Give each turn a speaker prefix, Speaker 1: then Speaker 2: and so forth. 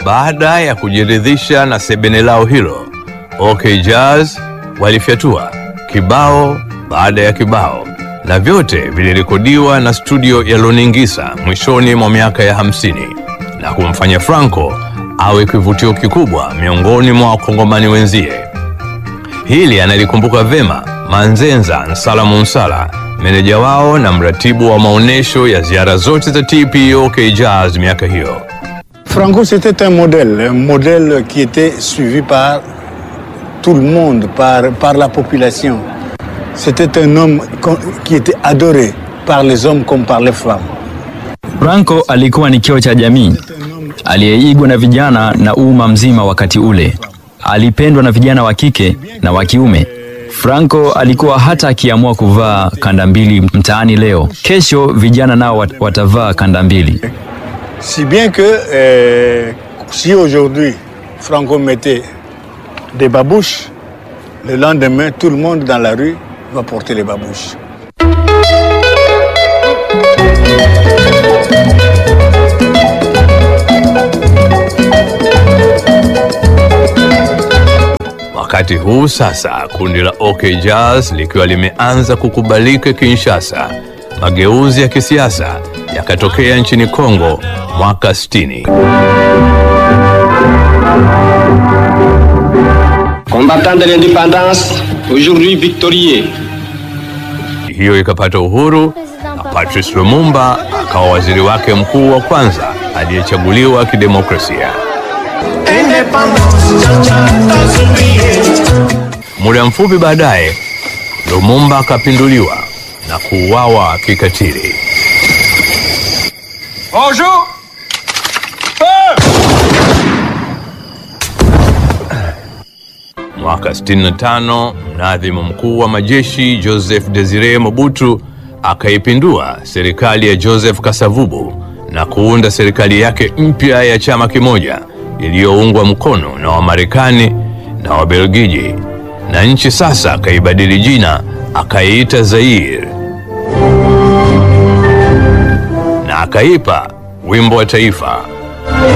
Speaker 1: Baada ya kujiridhisha na sebene lao hilo, OK Jazz walifyatua kibao baada ya kibao, na vyote vilirekodiwa na studio ya Loningisa mwishoni mwa miaka ya hamsini na kumfanya Franco awe kivutio kikubwa miongoni mwa wakongomani wenzie. Hili analikumbuka vema Manzenza Nsala Munsala, meneja wao na mratibu wa maonyesho ya ziara zote za TP OK Jazz miaka hiyo.
Speaker 2: Franco, c'était un modèle, un modèle qui était suivi par tout le monde, par, par la population. C'était un homme qu'on- qui était adoré par les hommes comme par les femmes.
Speaker 3: Franco alikuwa ni kioo cha jamii aliyeigwa na vijana na umma mzima wakati ule. Alipendwa na vijana wa kike na wa kiume. Franco alikuwa hata akiamua kuvaa kanda mbili mtaani leo, kesho vijana nao wat- watavaa kanda mbili.
Speaker 2: Si bien que euh, si aujourd'hui Franco mettait des babouches, le lendemain, tout le monde dans la rue va porter les babouches.
Speaker 1: Wakati huu sasa kundi la OK Jazz likiwa limeanza kukubalika Kinshasa, mageuzi ya kisiasa yakatokea nchini Kongo mwaka 60.
Speaker 4: Combattant de l'indépendance, aujourd'hui victorieux.
Speaker 1: Hiyo ikapata uhuru na Patrice Lumumba akawa waziri wake mkuu wa kwanza aliyechaguliwa kidemokrasia. Muda mfupi baadaye, Lumumba akapinduliwa na kuuawa kikatili.
Speaker 4: Bonjour.
Speaker 1: Mwaka 65 mnadhimu mkuu wa majeshi Joseph Desire Mobutu akaipindua serikali ya Joseph Kasavubu na kuunda serikali yake mpya ya chama kimoja iliyoungwa mkono na Wamarekani na Wabelgiji, na nchi sasa akaibadili jina akaiita Zaire na akaipa wimbo wa taifa